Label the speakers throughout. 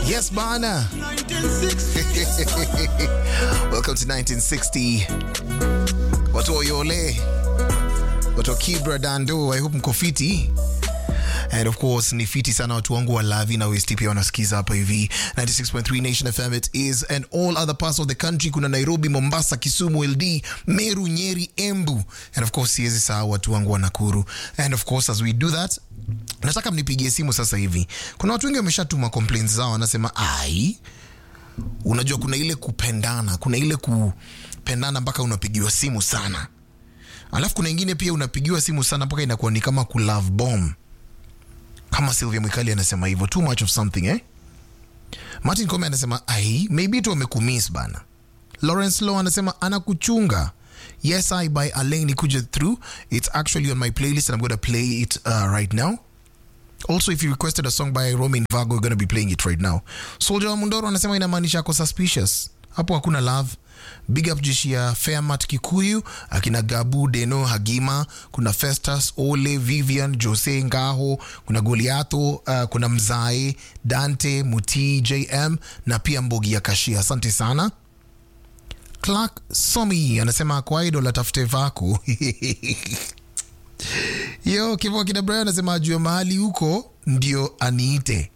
Speaker 1: Yes, bana. Welcome to 1960. Watu wa Yole. Watu wa Kibra Dando. I hope mko fiti. And of course ni fiti sana watu wangu wa Lavi na West pia wanasikiza hapa hivi 96.3 Nation FM it is and all other parts of the country kuna Nairobi, Mombasa, Kisumu, LD, Meru, Nyeri, Embu and of course siwezi sahau watu wangu wa Nakuru and of course as we do that nataka mnipigie simu sasa hivi. Kuna watu wengi wameshatuma complaints zao, wanasema ai, unajua kuna ile kupendana, kuna ile kupendana mpaka unapigiwa simu sana, alafu kuna ingine pia unapigiwa simu sana mpaka inakuwa ni kama ku love bomb, kama Sylvia Mwikali anasema hivyo, too much of something eh. Martin Kome anasema ai, maybe tu wamekumiss bana. Lawrence Law anasema anakuchunga. Yes, I by Alain Kuja through. It's actually on my playlist and I'm going to play it uh, right now. Also, if you requested a song by Romain Vago, we're going to be playing it right now. Soldier wa Mundoro anasema inamaanisha ako suspicious. Hapo hakuna love. Big up jeshi ya Fairmat Kikuyu, akina Gabu Deno Hagima, kuna Festus Ole, Vivian Jose Ngaho, kuna Goliato, uh, kuna Mzae, Dante Muti, JM na pia Mbogi ya Kashia. Asante sana. Clark Somi anasema kwa idol atafute vako. Yo, Kivo kina Brian anasema ajue mahali huko ndio aniite.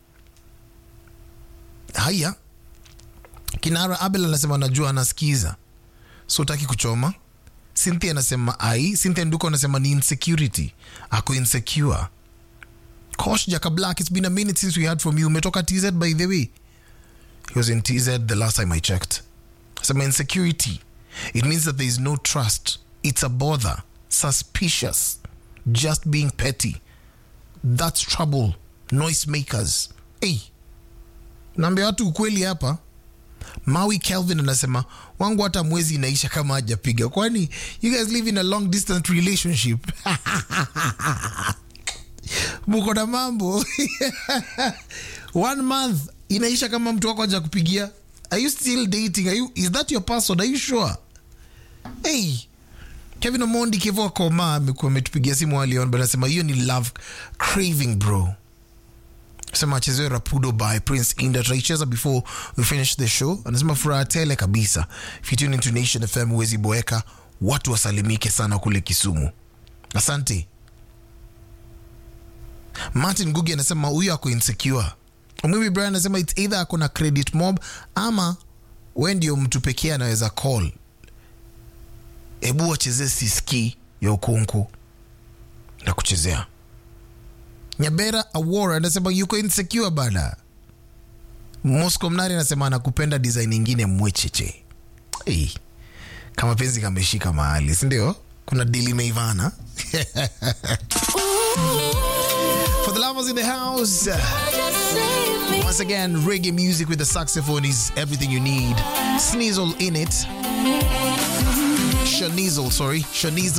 Speaker 1: Haya. Kinara Abel anasema najua anasikiza. So utaki kuchoma. Cynthia anasema ai. Cynthia Nduko anasema ni insecurity. Ako insecure. Kosh Jaka Black, it's been a minute since we heard from you. Umetoka TZ by the way. He was in TZ the last time I checked. Some insecurity. It means that there is no trust. It's a bother. Suspicious. Just being petty. That's trouble. Noise makers. Hey. Naambia watu ukweli hapa. Maui Kelvin anasema wangu hata mwezi inaisha kama hajapiga. Kwani you guys live in a long distance relationship? Muko na mambo. One month inaisha kama mtu wako haja kupigia. Are you still dating? Are you, is that your password? Are you sure? Hey, Kevin Omondi Kevo Koma amekuwa ametupigia simu early on, but anasema hiyo ni love craving bro. Sema achezewe Rapudo by Prince Inda. Tutaicheza before we finish the show. Anasema furaha tele kabisa. If you tune into Nation FM huwezi boeka, watu wasalimike sana kule Kisumu. Asante. Martin Gugi anasema huyu ako insecure. Mimi Brian anasema it's either ako na credit mob ama we ndio mtu pekee anaweza call. Hebu wachezee siski ya ukunku na kuchezea. Nyabera Awora anasema yuko insecure bana. Moscow Mnari anasema anakupenda design ingine mwecheche. Hey, kama penzi kameshika mahali, si ndio? Kuna dili meivana. For the lovers in the house. Once again, reggae music with the saxophone is everything you need. Sneasel in it. Shanizel, sorry. Shanizel.